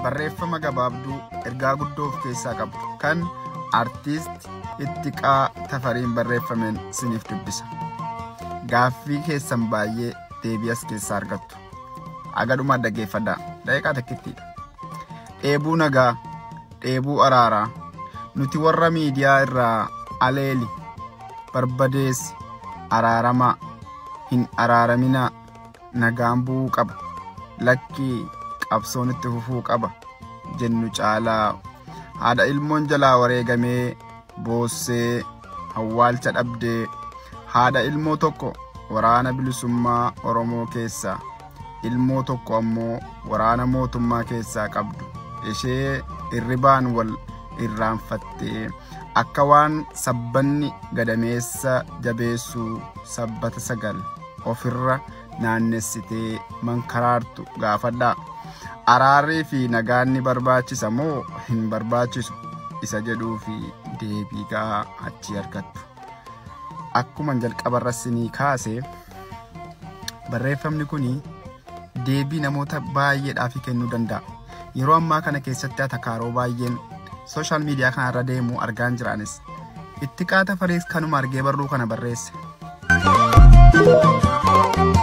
barreeffama gabaabduu ergaa guddoo of keessaa qabdu kan artiist Ittiqaa Tafariin barreeffameen siniif dubbisa. Gaaffii keessan baay'ee deebii as keessaa argattu. Agadhumaa dhaggeeffadhaa. Daqiiqaa takkittiidha. Dheebuu nagaa, dheebuu araaraa. Nuti warra miidiyaa irraa aleeli, barbadeessi, araaramaa, hin araaraminaa, nagaan bu'uu qaba. Lakkii qabsoon itti fufuu qaba. Jennu caalaa haadha ilmoon jalaa wareegamee boossee hawwaalcha dhabdee haadha ilmoo tokko waraana bilisummaa Oromoo keessaa ilmoo tokko ammoo waraana mootummaa keessaa qabdu ishee irribaan wal irraanfattee akka waan sabbanni gadameessa jabeessuu sabbata sagal ofirra naannessitee mankaraartu gaafadhaa. Araarrii fi nagaan ni barbaachisa moo hin barbaachisu isa jedhuu fi deebii gahaa achi argattu. Akkuma jalqabarra sinii kaase barreeffamni kun deebii namoota baay'eedhaaf kennuu danda'a. Yeroo ammaa kana keessatti atakaaroo baay'een sooshaal miidiyaa kanarra deemu argaan jiraanis Ittiqaa Tafariis kanuma argee barruu kana barreesse.